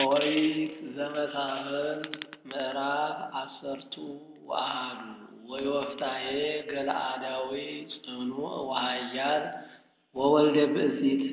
ኦሪት ዘመሳፍንት ምዕራፍ አሰርቱ ወአሐዱ ወዮፍታሔ ገለዓዳዊ ጽኑዕ ወኃያል ወወልደ ብእሲት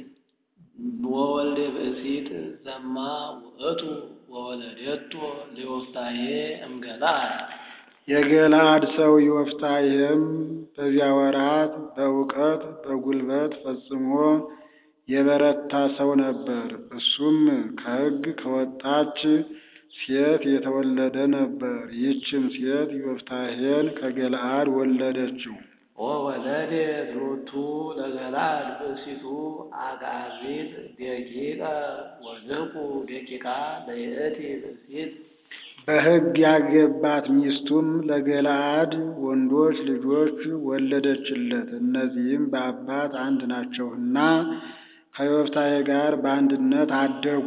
ወወልደ ብእሲት ዘማ ውእቱ ወወለደቶ ለዮፍታሔ እምገለዓድ። የገለዓድ ሰው ዮፍታሔም በዚያ ወራት በእውቀት በጉልበት ፈጽሞ የበረታ ሰው ነበር። እሱም ከሕግ ከወጣች ሴት የተወለደ ነበር። ይህችም ሴት ዮፍታሔን ከገለዓድ ወለደችው። ወወለደት ሎቱ ለገለዓድ ብእሲቱ አግዓዚት ደቂቀ ወልቁ ደቂቃ ለይእቲ ብእሲት። በሕግ ያገባት ሚስቱም ለገለዓድ ወንዶች ልጆች ወለደችለት። እነዚህም በአባት አንድ ናቸውና ከዮፍታሔ ጋር በአንድነት አደጉ።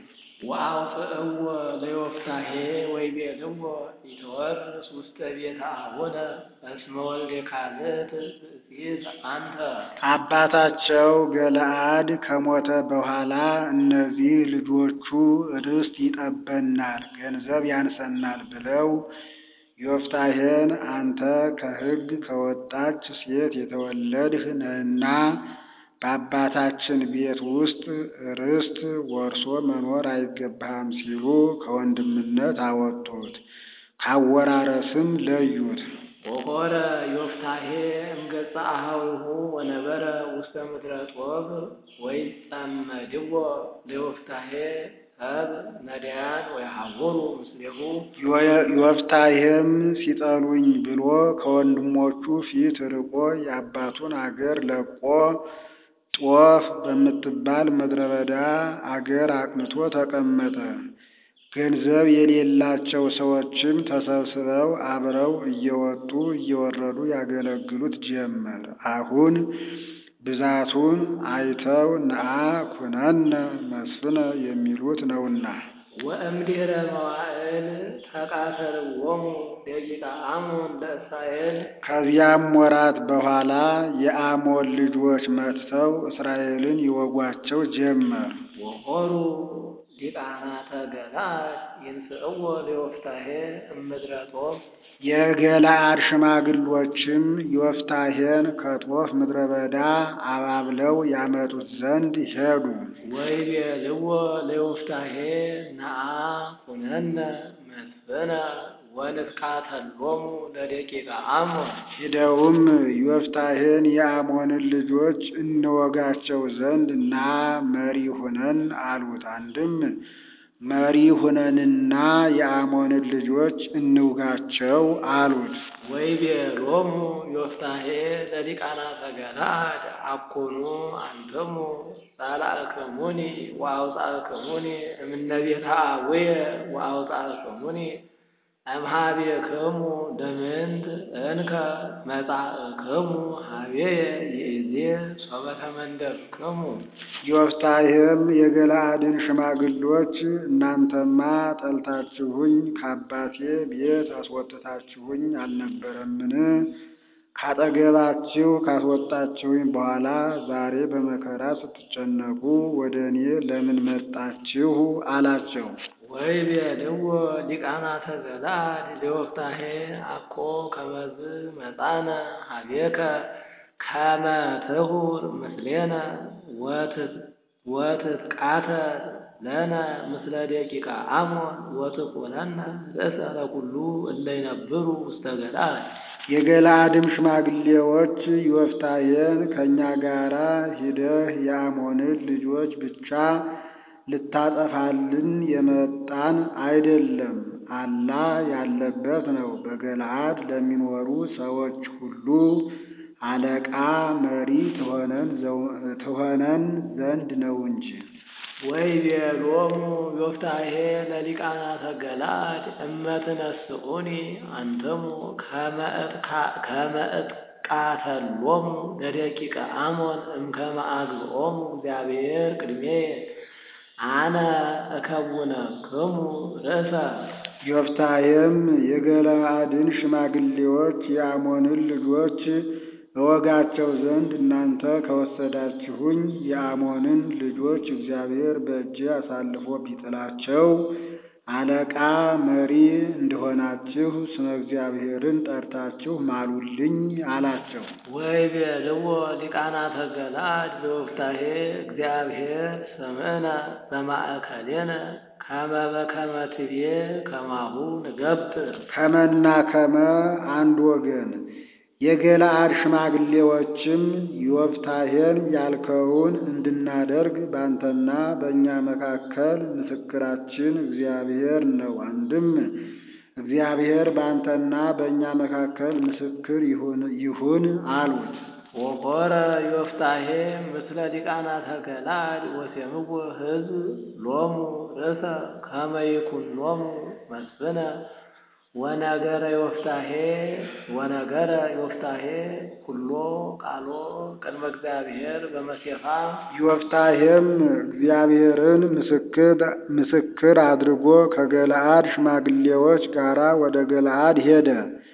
ወአውፅእዎ ለዮፍታሔ ወይቤልዎ ኢትወርስ ውስተ ቤተ አቡነ እስመ ወልደ ካልእት ብእሲት አንተ። አባታቸው ገለዓድ ከሞተ በኋላ እነዚህ ልጆቹ ርስት ይጠበናል፣ ገንዘብ ያንሰናል ብለው ዮፍታሔን አንተ ከሕግ ከወጣች ሴት የተወለድህ ነህና በአባታችን ቤት ውስጥ ርስት ወርሶ መኖር አይገባህም ሲሉ ከወንድምነት አወጡት፣ ካወራረስም ለዩት። ወሖረ ዮፍታሔ እምገጸ አኀዊሁ ወነበረ ውስተ ምድረ ጦብ ወይጸመድዎ ለዮፍታሔ ሰብ ነዳያን ወየሐውሩ ምስሌሁ። ዮፍታሔም ሲጠሉኝ ብሎ ከወንድሞቹ ፊት ርቆ የአባቱን አገር ለቆ ጦፍ በምትባል ምድረ በዳ አገር አቅንቶ ተቀመጠ። ገንዘብ የሌላቸው ሰዎችም ተሰብስበው አብረው እየወጡ እየወረዱ ያገለግሉት ጀመር። አሁን ብዛቱን አይተው ነአ ኩነነ መስፍነ የሚሉት ነውና። ወእምድኅረ መዋዕል ተቃተልዎሙ ደቂቀ አሞን ለእስራኤል። ከዚያም ወራት በኋላ የአሞን ልጆች መጥተው እስራኤልን ይወጓቸው ጀመር። ወሖሩ ዲቃናተ ገለዓድ ይንስእዎ ለዮፍታሔ እምድረ ጦብ። የገለዓድ ሽማግሎችም ዮፍታሔን ከጦፍ ምድረ በዳ አባብለው ያመጡት ዘንድ ሄዱ። ወይቤልዎ ለዮፍታሔ ነአ ኩነነ መስፍነ ወንትቃተሎሙ ለደቂቀ አሞን። ሂደውም ዮፍታሔን የአሞንን ልጆች እንወጋቸው ዘንድ ና መሪ ሁነን አሉት። አንድም መሪ ሁነንና የአሞንን ልጆች እንውጋቸው አሉት። ወይቤሎሙ ዮፍታሔ ለዲቃናተ ገለዓድ አኮኑ አንትሙ ጸላእክሙኒ ወአውጻእክሙኒ እምነ ቤተ አቡየ ወአውጻእክሙኒ እምኀቤክሙ ለምንት እንከ መጻእክሙ ኀቤየ ይእዜ ሶበ ተመንደርክሙ። ዮፍታሔም የገለዓድን ሽማግሎች እናንተማ ጠልታችሁኝ ከአባቴ ቤት አስወጥታችሁኝ አልነበረምን? ካጠገባችሁ ካስወጣችሁኝ በኋላ ዛሬ በመከራ ስትጨነቁ ወደ እኔ ለምን መጣችሁ? አላቸው። ወይቤልዎ ዲቃናተ ገለዓድ ለዮፍታሔ አኮ ከመዝ መጻነ ኀቤከ ከመ ትሁር ምስሌነ ወትትቃተል ለነ ምስለ ደቂቀ አሞን ወትኩነነ ርእሰ ለኵሉ እለ ይነብሩ ውስተ ገለዓድ። የገለዓድም ሽማግሌዎች ዮፍታሔን ከእኛ ጋራ ሂደህ የአሞንን ልጆች ብቻ ልታጠፋልን የመጣን አይደለም፣ አላ ያለበት ነው። በገለዓድ ለሚኖሩ ሰዎች ሁሉ አለቃ መሪ ትሆነን ዘንድ ነው እንጂ። ወይቤሎሙ ዮፍታሔ ለዲቃናተ ገለዓድ እመ ትነስኡኒ አንትሙ ከመ እትቃተሎሙ ለደቂቀ አሞን እምከመ አግብኦሙ እግዚአብሔር ቅድሜየ አነ እከውነክሙ ርእሰ። ዮፍታሔም የገለዓድን ሽማግሌዎች የአሞንን ልጆች እወጋቸው ዘንድ እናንተ ከወሰዳችሁኝ የአሞንን ልጆች እግዚአብሔር በእጄ አሳልፎ ቢጥላቸው አለቃ መሪ እንደሆናችሁ ስመ እግዚአብሔርን ጠርታችሁ ማሉልኝ አላቸው። ወይቤልዎ ሊቃናተ ገለዓድ በወፍታሔ እግዚአብሔር ሰምዕነ በማእከሌነ ከመ በከመ ትቤ ከማሁ ንገብር ከመና ከመ አንድ ወገን የገለዓድ ሽማግሌዎችም ዮፍታሔን ያልከውን እንድናደርግ ባንተና በእኛ መካከል ምስክራችን እግዚአብሔር ነው። አንድም እግዚአብሔር ባንተና በእኛ መካከል ምስክር ይሁን አሉት። ወቆረ ዮፍታሔ ምስለ ሊቃናተ ገለዓድ ወሴምዎ ሕዝብ ሎሙ ርእሰ ከመ ይኩኖሙ መስፍነ ወነገረ ዮፍታሔ ወነገረ ዮፍታሔ ኩሎ ቃሎ ቅድመ እግዚአብሔር በመሴፋ ዮፍታሔም እግዚአብሔርን ምስክር አድርጎ ከገለዓድ ሽማግሌዎች ጋር ወደ ገለዓድ ሄደ።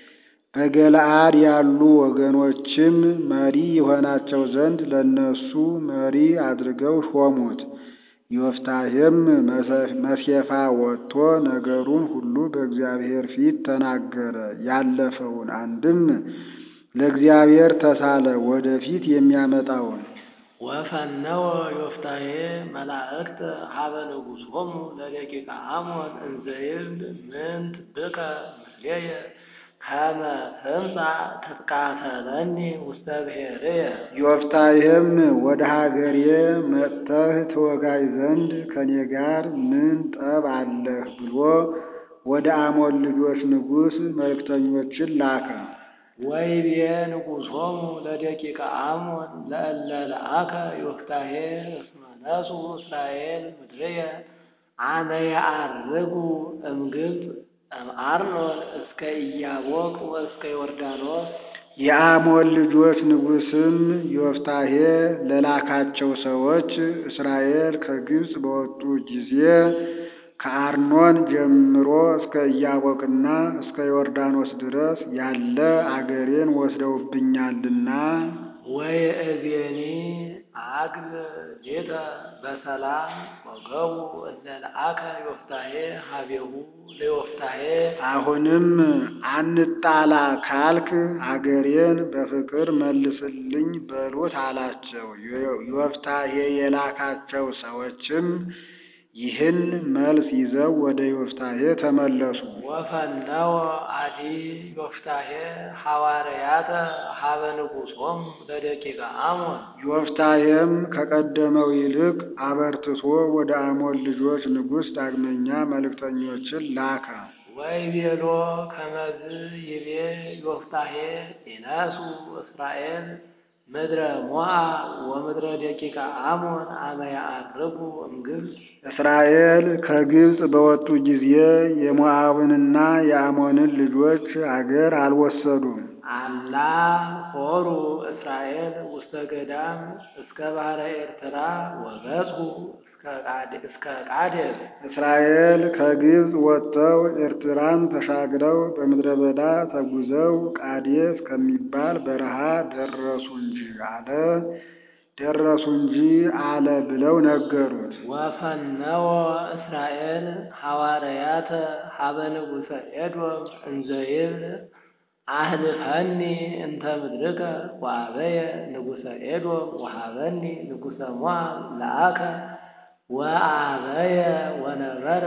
በገለዓድ ያሉ ወገኖችም መሪ የሆናቸው ዘንድ ለነሱ መሪ አድርገው ሾሙት። ዮፍታሔም መሴፋ ወጥቶ ነገሩን ሁሉ በእግዚአብሔር ፊት ተናገረ። ያለፈውን አንድም ለእግዚአብሔር ተሳለ፣ ወደፊት የሚያመጣውን ወፈነወ ዮፍታሔ መላእክት ሀበ ንጉሶሙ ለደቂቀ አሞን እንዘ ይብል ምንት ብከ ምስሌየ ከመ ትምጻእ ትትቃተለኒ ውስተ ብሔርየ። ዮፍታሔም ወደ ሀገሬ መጥተህ ትወጋይ ዘንድ ከኔ ጋር ምን ጠብ አለህ ብሎ ወደ አሞን ልጆች ንጉሥ መልእክተኞችን ላከ። ወይቤ ንጉሶሙ ለደቂቀ አሞን ለእለ ለአከ ዮፍታሔ እስመ ነሱ እስራኤል ምድርየ አመ የዐርጉ እምግብፅ እምአርኖን እስከ ኢያቦቅ ወእስከ ዮርዳኖስ። የአሞን ልጆች ንጉሥም ዮፍታሔ ለላካቸው ሰዎች እስራኤል ከግብፅ በወጡ ጊዜ ከአርኖን ጀምሮ እስከ ኢያቦቅና እስከ ዮርዳኖስ ድረስ ያለ አገሬን ወስደውብኛልና ወይእዜኒ አግብ ሌተ በሰላም ወገቡ እለ ለአከ ዮፍታሔ ሀቤሁ ለዮፍታሔ። አሁንም አንጣላ ካልክ አገሬን በፍቅር መልስልኝ በሉት አላቸው። ዮፍታሔ የላካቸው ሰዎችም ይህን መልስ ይዘው ወደ ዮፍታሔ ተመለሱ። ወፈነወ አዲ ዮፍታሔ ሐዋርያተ ሀበ ንጉሶሙ ለደቂቀ አሞን። ዮፍታሔም ከቀደመው ይልቅ አበርትቶ ወደ አሞን ልጆች ንጉሥ ዳግመኛ መልእክተኞችን ላከ። ወይቤሎ ከመዝ ይቤ ዮፍታሔ ኢነሱ እስራኤል ምድረ ሞዓብ ወምድረ ደቂቀ አሞን አመ ያዐርጉ እምግብፅ። እስራኤል ከግብፅ በወጡ ጊዜ የሞዓብንና የአሞንን ልጆች አገር አልወሰዱም። አላ ሆሩ እስራኤል ውስተ ገዳም እስከ ባሕረ ኤርትራ ወበጽሑ እስከ ቃዴስ። እስራኤል ከግብፅ ወጥተው ኤርትራን ተሻግረው በምድረ በዳ ተጉዘው ቃዴስ ከሚባል በረሃ ደረሱ እንጂ አለ ደረሱ እንጂ አለ ብለው ነገሩት። ወፈነወ እስራኤል ሐዋርያተ ሀበ ንጉሠ ኤዶም እንዘ ይብል አህልፈኒ እንተ ምድርከ ወአበየ ንጉሠ ኤዶም ወሀበኒ ንጉሠ ሞዓብ ለአከ ወአበየ ወነበረ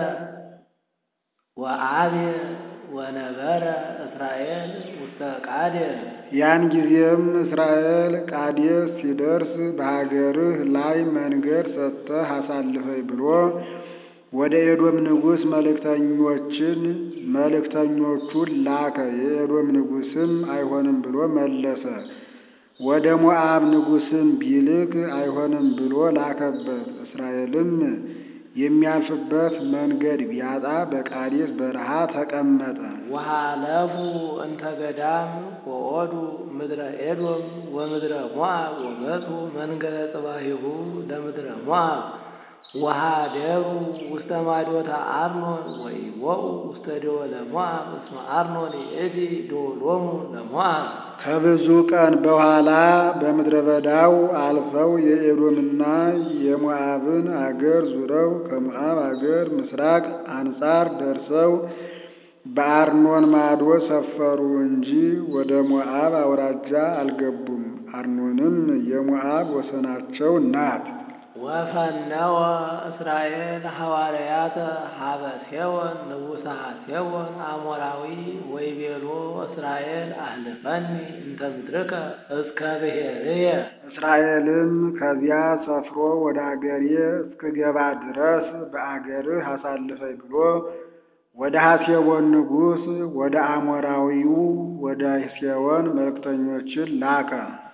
ወአብየ ወነበረ እስራኤል ውስተ ቃዴስ። ያን ጊዜም እስራኤል ቃዴስ ሲደርስ በሀገርህ ላይ መንገድ ሰጥተህ አሳልፈኝ ብሎ ወደ ኤዶም ንጉሥ መልእክተኞችን መልእክተኞቹን ላከ። የኤዶም ንጉሥም አይሆንም ብሎ መለሰ። ወደ ሞዓብ ንጉሥም ቢልክ አይሆንም ብሎ ላከበት። እስራኤልም የሚያልፍበት መንገድ ቢያጣ በቃዴስ በረሃ ተቀመጠ። ወሃለፉ እንተ ገዳም ወኦዱ ምድረ ኤዶም ወምድረ ሞዓብ ወበጽሑ መንገደ ጽባሂሁ ለምድረ ሞዓብ ወሃደሩ ውስተ ማዶታ አርኖን ወኢወኡ ውስተ ደወለ ሞዓብ እስመ አርኖን ይእቲ ደወሎሙ ለሞዓብ ከብዙ ቀን በኋላ በምድረ በዳው አልፈው የኤዶምና የሞዓብን አገር ዙረው ከሞዓብ አገር ምስራቅ አንጻር ደርሰው በአርኖን ማዶ ሰፈሩ እንጂ ወደ ሞዓብ አውራጃ አልገቡም። አርኖንም የሞዓብ ወሰናቸው ናት። ወፈነወ እስራኤል ሐዋርያተ ሀበ ሴዎን ንጉሠ ሴዎን አሞራዊ ወይቤሎ እስራኤል አህልፈኒ እንተ ምድርከ እስከ ብሔርየ እስራኤልም ከዚያ ሰፍሮ ወደ አገሬ እስክገባ ድረስ በአገርህ አሳልፈኝ ብሎ ወደ ሐሴቦን ንጉሥ ወደ አሞራዊው ወደ ሴዎን መልእክተኞችን ላከ።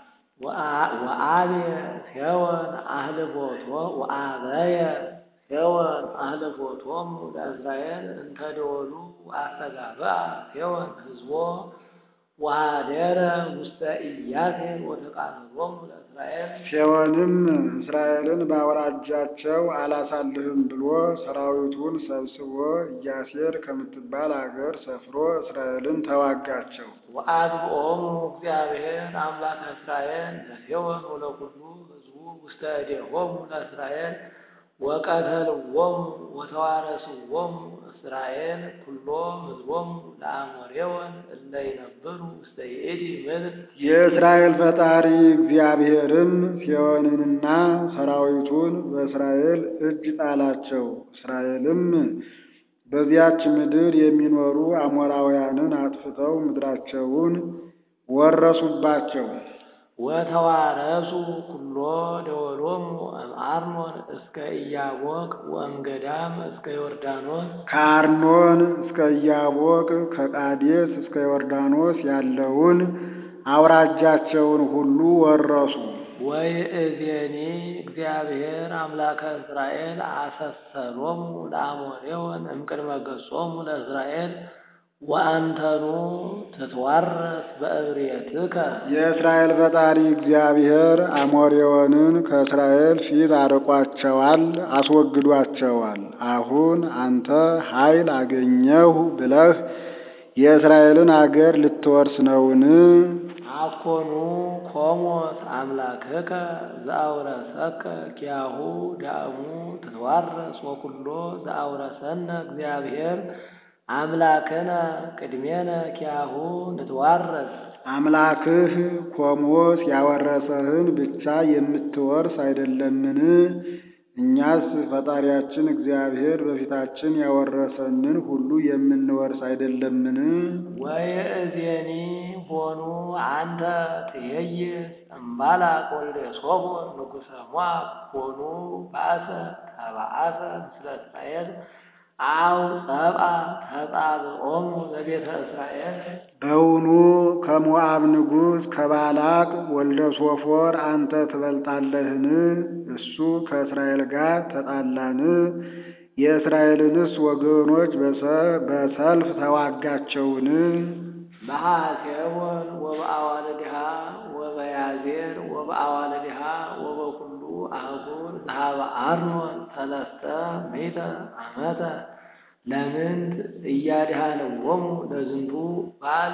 ወአብየ ሴዎን አህልፎቶ ወአበየ ሴዎን አህልፎቶሙ ለእስራኤል እንተ ደወሉ ወአስተጋብአ ሴዎን ሕዝቦ ወሃደረ ውስተ ኢያሴር ወተቃረቦሙ ለእስራኤል ሴዎንም እስራኤልን በአውራጃቸው አላሳልፍም ብሎ ሰራዊቱን ሰብስቦ ኢያሴር ከምትባል አገር ሰፍሮ እስራኤልን ተዋጋቸው። ወአግብኦሙ እግዚአብሔር አምላከ እስራኤል ለሴዎን ወለኩሉ ሕዝቡ ውስተ እዴሆሙ ለእስራኤል ወቀተልዎሙ ወተዋረስዎሙ እስራኤል ኩሎ ሕዝቦሙ ለአሞሬዎን እለ ይነብሩ ውስተ ይእቲ ምድር የእስራኤል ፈጣሪ እግዚአብሔርም ሴዎንንና ሰራዊቱን በእስራኤል እጅ ጣላቸው። እስራኤልም በዚያች ምድር የሚኖሩ አሞራውያንን አጥፍተው ምድራቸውን ወረሱባቸው። ወተዋረሱ ኩሎ ደወሎሙ እምአርኖን እስከ ኢያቦቅ ወእምገዳም እስከ ዮርዳኖስ ከአርኖን እስከ ኢያቦቅ ከቃዴስ እስከ ዮርዳኖስ ያለውን አውራጃቸውን ሁሉ ወረሱ። ወይእዜኒ እግዚአብሔር አምላከ እስራኤል አሰሰሎሙ ለአሞሬዎን እምቅድመ ገጾሙ ለእስራኤል ወአንተኑ ትትዋረስ በእብርየትከ የእስራኤል ፈጣሪ እግዚአብሔር አሞሬዎንን ከእስራኤል ፊት አርቋቸዋል፣ አስወግዷቸዋል። አሁን አንተ ኃይል አገኘሁ ብለህ የእስራኤልን አገር ልትወርስ ነውን? አኮኑ ኮሞት አምላክከ ዘአውረሰከ ኪያሁ ዳእሙ ትትዋረስ ወኩሎ ዘአውረሰነ እግዚአብሔር አምላክነ ቅድሜነ ኪያሁ ንትዋረስ አምላክህ ኮሞስ ያወረሰህን ብቻ የምትወርስ አይደለምን? እኛስ ፈጣሪያችን እግዚአብሔር በፊታችን ያወረሰንን ሁሉ የምንወርስ አይደለምን? ወይእዜኒ ሆኑ አንተ ትሄይስ እምባላቅ ወልደ ሶፎር ንጉሠ ሞዓብ ሆኑ ባሰ ተባአሰ ምስለ እስራኤል አው ጸብአ ተጻብኦሙ ለቤተ እስራኤል በውኑ ከሞዓብ ንጉሥ ከባላቅ ወልደ ሶፎር አንተ ትበልጣለህን? እሱ ከእስራኤል ጋር ተጣላን? የእስራኤልንስ ወገኖች በሰልፍ ተዋጋቸውን? በሐሴቦን ወበአዋልድሃ ወበያዜር ወበአዋልድሃ ወበኩሉ አህጉር ዘሃበ አርኖን ሰለስተ ምእተ ዓመተ ለምንት እያድኃለዎሙ ለዝንቱ በዓል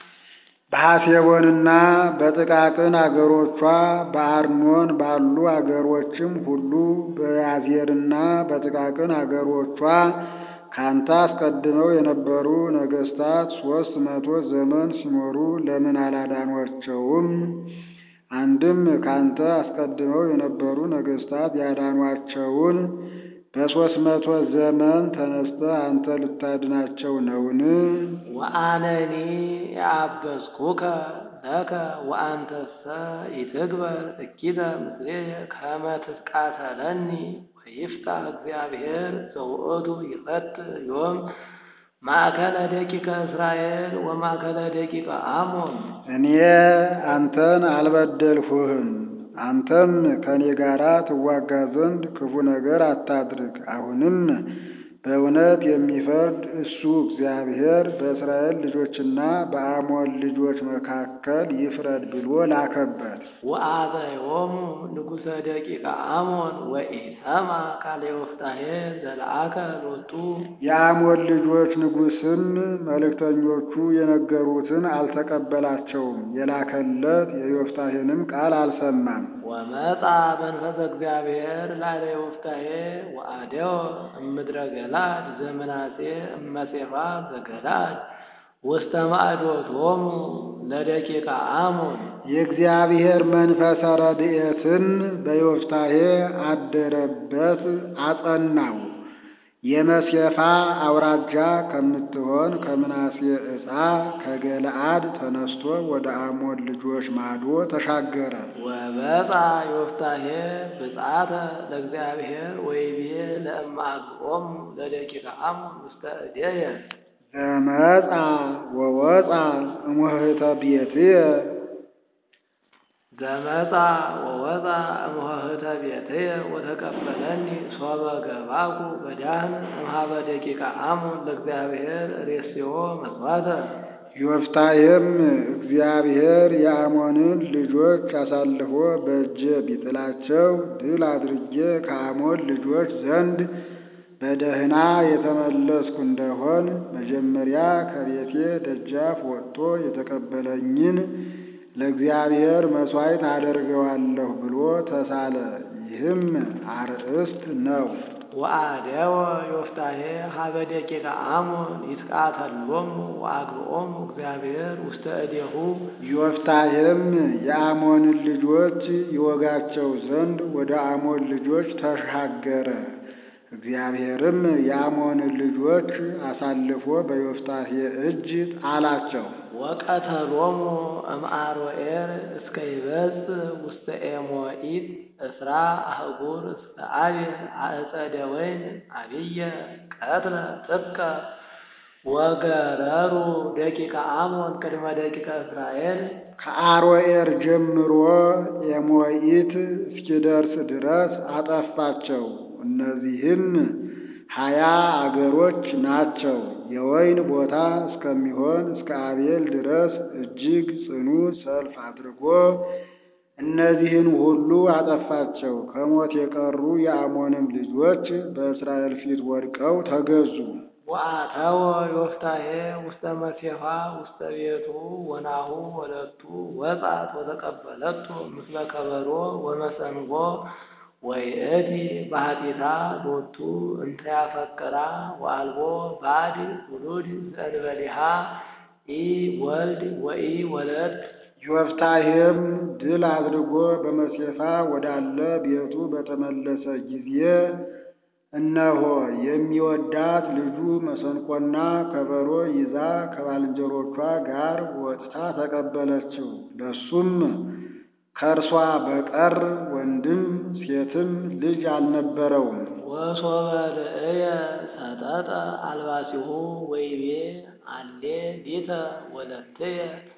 በሐሴቦንና በጥቃቅን አገሮቿ በአርኖን ባሉ አገሮችም ሁሉ በያዜርና በጥቃቅን አገሮቿ ካንተ አስቀድመው የነበሩ ነገሥታት ሦስት መቶ ዘመን ሲኖሩ ለምን አላዳኗቸውም? አንድም ካንተ አስቀድመው የነበሩ ነገሥታት ያዳኗቸውን በሦስት መቶ ዘመን ተነስተህ አንተ ልታድናቸው ነውን? ወአነኒ የአበስኩከ ለከ ወአንተሰ ኢትግበር እኪተ ምስሌየ ከመ ትትቃተለኒ ወይፍታሕ እግዚአብሔር ዘውእቱ ይፈትሕ ዮም ማእከለ ደቂቀ እስራኤል ወማእከለ ደቂቀ አሞን። እኔ አንተን አልበደልሁህም። አንተም ከእኔ ጋር ትዋጋ ዘንድ ክፉ ነገር አታድርግ። አሁንም በእውነት የሚፈርድ እሱ እግዚአብሔር በእስራኤል ልጆችና በአሞን ልጆች መካከል ይፍረድ ብሎ ላከበት። ወአበዮሙ ንጉሠ ደቂቀ አሞን ወኢሰማ ቃለ ዮፍታሔ ዘለአከ ሎቱ የአሞን ልጆች ንጉሥም መልእክተኞቹ የነገሩትን አልተቀበላቸውም፣ የላከለት የዮፍታሔንም ቃል አልሰማም። ወመጻ መንፈሰ እግዚአብሔር ላለ ዮፍታሔ ወአደወ እምድረ ገላድ ዘምናሴ እመጼፋ ዘገላድ ውስተ ማዕዶቶሙ ለደቂቀ አሞን የእግዚአብሔር መንፈሰ ረድኤትን በዮፍታሔ አደረበት፣ አጸናው። የመሴፋ አውራጃ ከምትሆን ከምናሴ ዕፃ ከገለአድ ተነስቶ ወደ አሞን ልጆች ማዶ ተሻገረ። ወበጻ ዮፍታሔ ብጻተ ለእግዚአብሔር ወይቤ ለእማግኦሙ ለደቂቀ አሞን ውስተ እዴየ ዘመጻ ወወፃ እሙህተ ቤትየ ዘመጻ ወወፃ እምኆህተ ቤትየ ወተቀበለኒ ሶበ ገባኩ በዳህን እምኀበ ደቂቀ አሞን ለእግዚአብሔር ሬስዮ መስዋዕተ ዮፍታሔም እግዚአብሔር የአሞንን ልጆች አሳልፎ በእጄ ቢጥላቸው ድል አድርጌ ከአሞን ልጆች ዘንድ በደህና የተመለስኩ እንደሆን መጀመሪያ ከቤቴ ደጃፍ ወጥቶ የተቀበለኝን ለእግዚአብሔር መሥዋዕት አደርገዋለሁ ብሎ ተሳለ። ይህም አርእስት ነው። ወአደወ ዮፍታሔ ኀበ ደቂቀ አሞን ይትቃተሎሙ ወአግብኦሙ እግዚአብሔር ውስተ እዴሁ ዮፍታሔም የአሞንን ልጆች ይወጋቸው ዘንድ ወደ አሞን ልጆች ተሻገረ። እግዚአብሔርም የአሞንን ልጆች አሳልፎ በዮፍታሔ እጅ ጣላቸው። ወቀተሎሙ እምአሮኤር እስከ ይበጽሕ ውስተ ኤሞኢት እስራ አህጉር እስከ አቤል አዕጸደ ወይን አብየ ቀትለ ጥቀ ወገረሩ ደቂቀ አሞን ቅድመ ደቂቀ እስራኤል ከአሮኤር ጀምሮ ኤሞኢት እስኪደርስ ድረስ አጠፋቸው። እነዚህም ሀያ አገሮች ናቸው። የወይን ቦታ እስከሚሆን እስከ አቤል ድረስ እጅግ ጽኑ ሰልፍ አድርጎ እነዚህን ሁሉ አጠፋቸው። ከሞት የቀሩ የአሞንም ልጆች በእስራኤል ፊት ወድቀው ተገዙ። ወአተወ ዮፍታሔ ውስተ መሴፋ ውስተ ቤቱ ወናሁ ወለቱ ወጻት ወተቀበለቶ ምስለ ከበሮ ወመሰንጎ ወይእቲ ባህቲታ ሎቱ እንተ ያፈቅራ ወአልቦ ባድ ውሉድ ዘእንበሌሃ ኢ ወልድ ወኢ ወለት ዮፍታሔም ድል አድርጎ በመሴፋ ወዳለ ቤቱ በተመለሰ ጊዜ እነሆ የሚወዳት ልጁ መሰንቆና ከበሮ ይዛ ከባልንጀሮቿ ጋር ወጥታ ተቀበለችው። ለሱም ከእርሷ በቀር ወንድም ሴትም ልጅ አልነበረውም። ወሶበ ርእየ ሰጠጠ አልባሲሁ ወይቤ አሌ ሊተ ወለትየ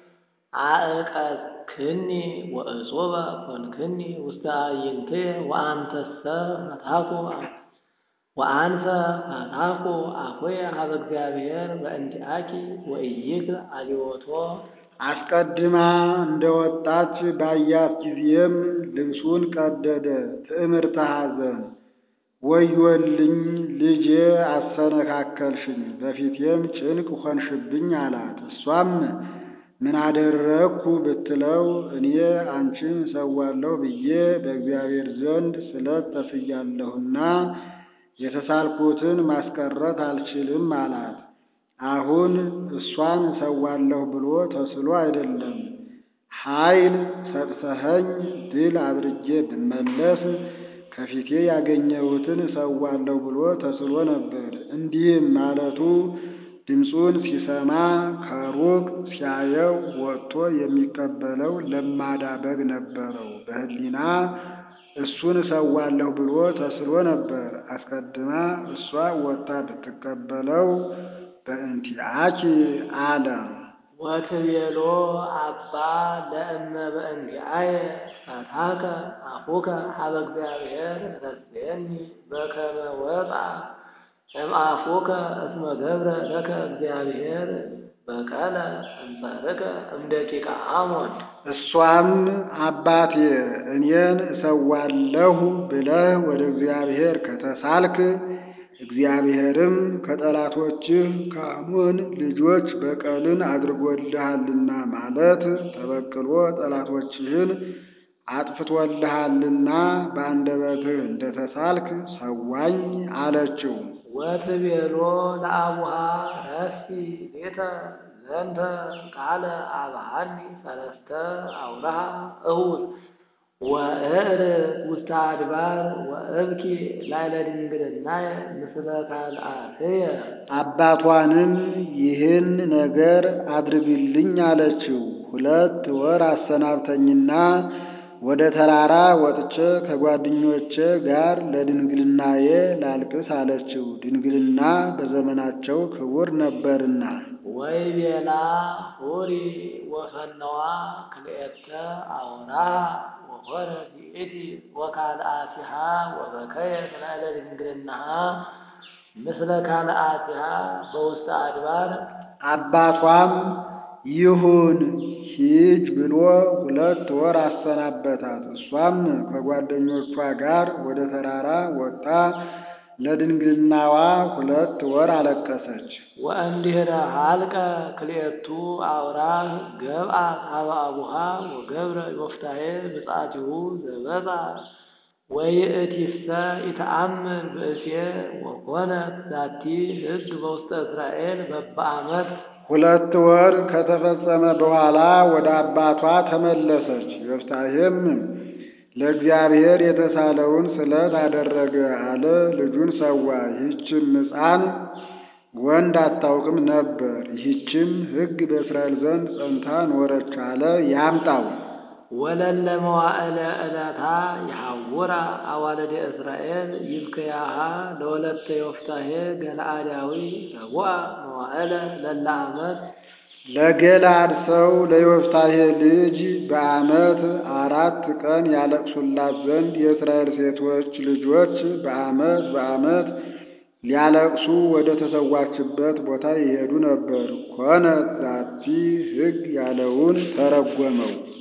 አእቀክኒ ወእጹበ ኮንክኒ ውስተ አዕይንትየ ወአንተሰ ፈታኩ ወአንፈ ፈታኩ አፉየ ኀበ እግዚአብሔር በእንቲአኪ ወኢይክ አልዮቶ አስቀድማ እንደወጣች ባያት ጊዜም ልብሱን ቀደደ፣ ትዕምርተ ሐዘን ወዮልኝ ልጄ አሰነካከልሽኝ፣ በፊቴም ጭንቅ ሆንሽብኝ አላት። እሷም ምን አደረግኩ ብትለው እኔ አንቺን እሰዋለሁ ብዬ በእግዚአብሔር ዘንድ ስለት ተስያለሁና የተሳልኩትን ማስቀረት አልችልም አላት። አሁን እሷን እሰዋለሁ ብሎ ተስሎ አይደለም፣ ኃይል ሰጥተኸኝ ድል አድርጌ ብመለስ ከፊቴ ያገኘሁትን እሰዋለሁ ብሎ ተስሎ ነበር። እንዲህም ማለቱ ድምፁን ሲሰማ ከሩቅ ሲያየው ወጥቶ የሚቀበለው ለማዳ በግ ነበረው። በሕሊና እሱን እሰዋለሁ ብሎ ተስሎ ነበር። አስቀድማ እሷ ወጥታ ብትቀበለው በእንቲአኪ አለ። ወትቤሎ አባ ለእመ በእንቲአየ ፈታከ አፉከ ኀበ እግዚአብሔር ረስየኒ በከመ ወፃ እምአፉከ እስመ ገብረ ለከ እግዚአብሔር በቀለ እንጸርከ እምደቂቀ አሞን። እሷም አባቴ እኔን እሰዋለሁ ብለህ ወደ እግዚአብሔር ከተሳልክ እግዚአብሔርም ከጠላቶችህ ከአሞን ልጆች በቀልን አድርጎልሃልና ማለት ተበቅሎ ጠላቶችህን አጥፍቶልሃልና በአንደበትህ እንደተሳልክ ሰዋኝ አለችው። ወትቤሎ ለአቡሃ ረሲ ቤተ ዘንተ ቃለ አብሃኒ ሰለስተ አውራሃ እሁድ ወእር ውስተ አድባር ወእብኪ ላዕለ ድንግልናየ ምስለ ካልአትየ። አባቷንም ይህን ነገር አድርግልኝ አለችው። ሁለት ወር አሰናብተኝና ወደ ተራራ ወጥቼ ከጓደኞቼ ጋር ለድንግልናዬ ላልቅስ አለችው። ድንግልና በዘመናቸው ክቡር ነበርና። ወይቤላ ሁሪ ወፈነዋ ክልኤተ አውራሃ ወኮነ ዲእቲ ወካልአቲሃ ወበከየት ላዕለ ድንግልናሃ ምስለ ካልአቲሃ በውስተ አድባር። አባቷም ይሁን ሂጅ ብሎ ሁለት ወር አሰናበታት። እሷም ከጓደኞቿ ጋር ወደ ተራራ ወጥታ ለድንግልናዋ ሁለት ወር አለቀሰች። ወእንዲህረ ሀልቀ ክልኤቱ አውራህ ገብአ ሀበ አቡሃ ወገብረ ዮፍታሔ ብፅዓቲሁ ዘበፃ ወይእቲሰ ኢተአምር ብእሴ ወኮነት ዛቲ ሕግ በውስተ እስራኤል በበዓመት። ሁለት ወር ከተፈጸመ በኋላ ወደ አባቷ ተመለሰች። ዮፍታሔም ለእግዚአብሔር የተሳለውን ስለት አደረገ አለ። ልጁን ሰዋ። ይህችም ሕፃን ወንድ አታውቅም ነበር። ይህችም ሕግ በእስራኤል ዘንድ ጸንታ ኖረች አለ። ያምጣው ወለለ መዋዕለ ዕለታ የሐውራ አዋልደ እስራኤል ይብክያሃ ለወለተ ዮፍታሔ ገለአዳዊ ረቡአ መዋዕለ ለለ ዓመት ለገላድ ሰው ለዮፍታሔ ልጅ በዓመት አራት ቀን ያለቅሱላት ዘንድ የእስራኤል ሴቶች ልጆች በዓመት በዓመት ሊያለቅሱ ወደ ተሰዋችበት ቦታ ይሄዱ ነበር። ኮነት ዛቲ ሕግ ያለውን ተረጎመው።